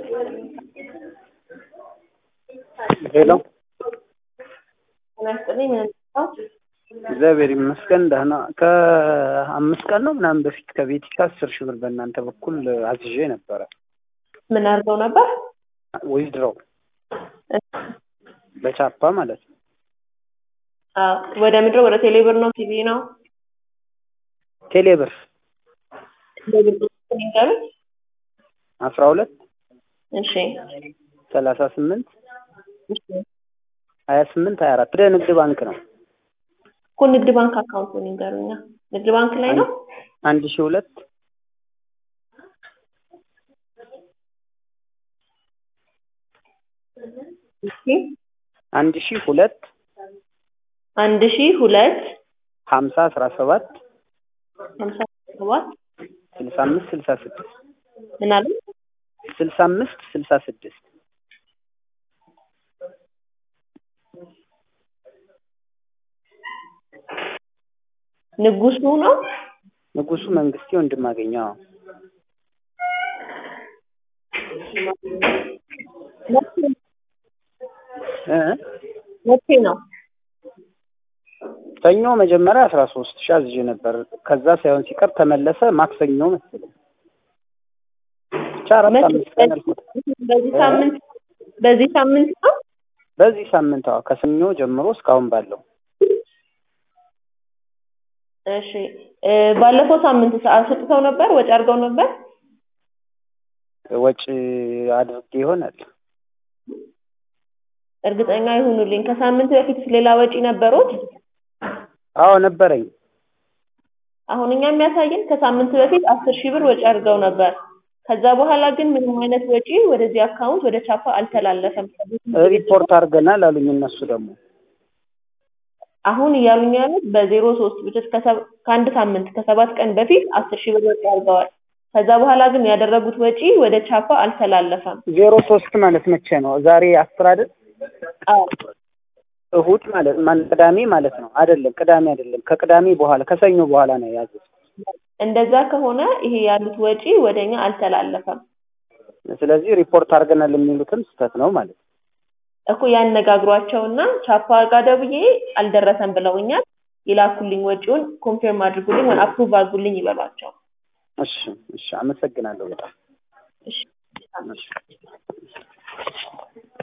ሄሎ ጤና ይስጥልኝ ምን ነው? እግዚአብሔር ይመስገን ደህና። ከአምስት ቀን ነው ምናምን በፊት ከቤቲካ አስር ሺህ ብር በእናንተ በኩል አዝዤ ነበረ። ምን አድርገው ነበር? ዊዝድሮው በቻፓ ማለት ነው። አዎ፣ ወደ ምድር ወደ ቴሌብር ነው ቲቪ ነው ቴሌብር ቴሌብር ንገሩት። አስራ ሁለት እሺ ሰላሳ ስምንት እሺ ሀያ ስምንት ሀያ አራት ወደ ንግድ ባንክ ነው። እኮ ንግድ ባንክ አካውንቱን ይንገሩኛ። ንግድ ባንክ ላይ ነው። አንድ ሺህ ሁለት እሺ አንድ ሺህ ሁለት አንድ ሺህ ሁለት ሀምሳ አስራ ሰባት ሀምሳ ሰባት ስልሳ አምስት ስልሳ ስድስት ምን አለ? ስልሳ አምስት ስልሳ ስድስት ንጉሱ ነው። ንጉሱ መንግስቴ ወንድማገኘው እ መቼ ነው? ሰኞ መጀመሪያ አስራ ሶስት ሺህ አዝዤ ነበር። ከዛ ሳይሆን ሲቀር ተመለሰ። ማክሰኞ መሰለኝ ብቻ አራት መቼ? አምስት ቀን አልፎት በዚህ ሳምንት በዚህ ሳምንት ነው። በዚህ ሳምንት አዎ፣ ከሰኞ ጀምሮ እስካሁን ባለው እሺ እ ባለፈው ሳምንት ሰዓት ሰጥተው ነበር፣ ወጪ አድርገው ነበር። ወጪ አድርጌ ይሆናል። እርግጠኛ ይሁኑልኝ። ከሳምንት በፊት ሌላ ወጪ ነበሩት? አዎ ነበረኝ። አሁን እኛ የሚያሳየን ከሳምንት በፊት አስር ሺህ ብር ወጪ አድርገው ነበር። ከዛ በኋላ ግን ምንም አይነት ወጪ ወደዚህ አካውንት ወደ ቻፓ አልተላለፈም። ሪፖርት አድርገናል አሉኝ እነሱ ደግሞ አሁን እያሉኝ ያሉት በዜሮ ሶስት ብቻ ከሰብ- ከአንድ ሳምንት ከሰባት ቀን በፊት አስር ሺህ ብር ወጪ አድርገዋል። ከዛ በኋላ ግን ያደረጉት ወጪ ወደ ቻፓ አልተላለፈም። ዜሮ ሶስት ማለት መቼ ነው? ዛሬ አስር አይደል? አዎ እሁድ ማለት ማን ቅዳሜ ማለት ነው? አይደለም ቅዳሜ አይደለም፣ ከቅዳሜ በኋላ ከሰኞ በኋላ ነው የያዙት። እንደዛ ከሆነ ይሄ ያሉት ወጪ ወደኛ አልተላለፈም ስለዚህ ሪፖርት አድርገናል የሚሉትም ስህተት ነው ማለት ነው። እኮ ያነጋግሯቸውና ቻፓ ጋር ደውዬ አልደረሰም ብለውኛል። ይላኩልኝ ወጪውን ኮንፊርም አድርጉልኝ ወይ አፕሩቭ አድርጉልኝ ይበሏቸው። እሺ እሺ፣ አመሰግናለሁ በጣም እሺ እሺ።